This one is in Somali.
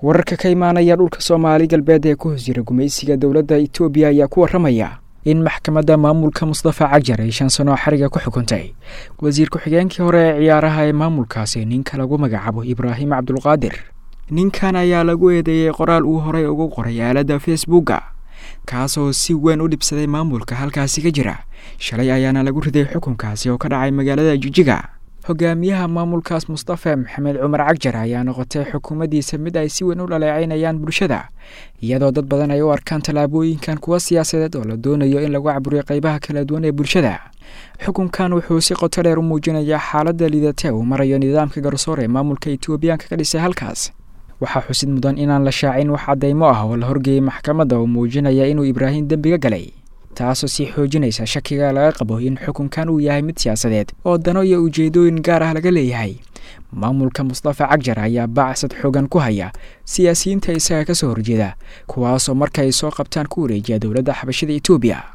wararka ka imaanaya dhulka soomaali galbeed ee ku hoos jira gumaysiga dowladda etoobiya ayaa ku warramaya in maxkamadda maamulka mustafa cajar ay shan sano xariga ku xukuntay wasiir ku-xigeenkii hore ee ciyaaraha ee maamulkaasi ninka lagu magacaabo ibraahim cabdulqaadir ninkan ayaa lagu eedeeyey qoraal uu horey ugu qoray aaladda facebooka kaasoo si weyn u dhibsaday maamulka halkaasi ka jira shalay ayaana lagu riday xukunkaasi oo ka dhacay magaalada jijiga hogaamiyaha maamulkaas mustafa maxamed cumar cagjar ayaa noqotay xukuumaddiisa mid ay si weyn u dhaleecaynayaan bulshada iyadoo dad badan ay u arkaan tallaabooyinkan kuwa siyaasadeed oo la doonayo in lagu caburiyo qaybaha kala duwan ee bulshada xukunkan wuxuu si qoto dheer u muujinayaa xaaladda liidata uu marayo nidaamka garsoor ee maamulka etoobiyaanka ka dhisay halkaas waxaa xusid mudan inaan la shaacin wax caddaymo ah oo la horgeeyey maxkamadda oo muujinaya inuu ibraahim dembiga galay taasoo sii xoojinaysa shakiga laga qabo in xukunkan uu yahay mid siyaasadeed oo dano iyo ujeedooyin gaar ah laga leeyahay maamulka mustafa cagjar ayaa bacsad xoogan ku haya siyaasiyiinta isaga ka soo horjeeda kuwaasoo markaay soo qabtaan ku wareejiya dowladda xabashada etoobiya